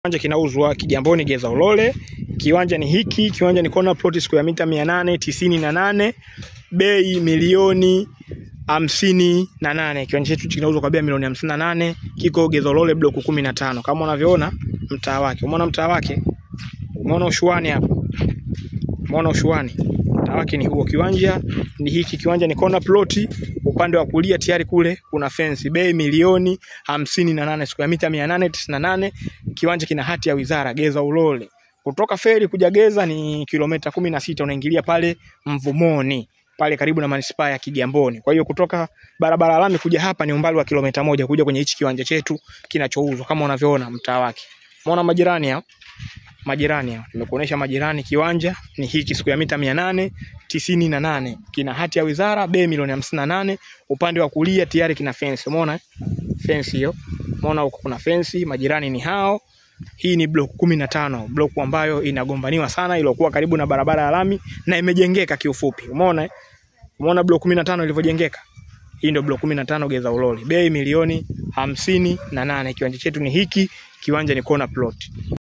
Kiwanja kinauzwa Kigamboni Geza Ulole. Kiwanja ni hiki, kiwanja ni corner plot square mita mia nane tisini na nane bei milioni hamsini na nane. Kiwanja chetu kinauzwa kwa bei ya milioni hamsini na nane. Kiko Geza Ulole block kumi na tano kama unavyoona mtaa wake. Umeona mtaa wake? Umeona ushuani hapo? Umeona ushuani? Mtaa wake ni huo. Kiwanja ni hiki, kiwanja ni corner plot. Upande wa kulia tayari kule kuna fence. Bei milioni hamsini na nane, square mita mia nane tisini na nane. Kiwanja kina hati ya wizara Geza Ulole. Kutoka feri kuja Geza ni kilomita kumi na sita, unaingilia pale Mvumoni pale karibu na manispaa ya Kigamboni. Kwa hiyo kutoka barabara lami kuja hapa ni umbali wa kilomita moja kuja kwenye hichi kiwanja chetu kinachouzwa kama unavyoona mtaa wake. Umeona majirani hao? Majirani hao. Nimekuonesha majirani, kiwanja ni hiki siku ya mita mia nane tisini na nane. Kina hati ya wizara, bei milioni hamsini na nane. Upande wa kulia tayari kina fence. Umeona? Fence hiyo. Umeona huko kuna fence, majirani ni hao. Hii ni block kumi na tano, block ambayo inagombaniwa sana, iliyokuwa karibu na barabara ya lami na imejengeka kiufupi. Umeona? Umeona block kumi na tano ilivyojengeka? Hii ndio block kumi na tano Geza Ulole. Bei milioni hamsini na nane. Kiwanja chetu ni hiki, kiwanja ni corner plot.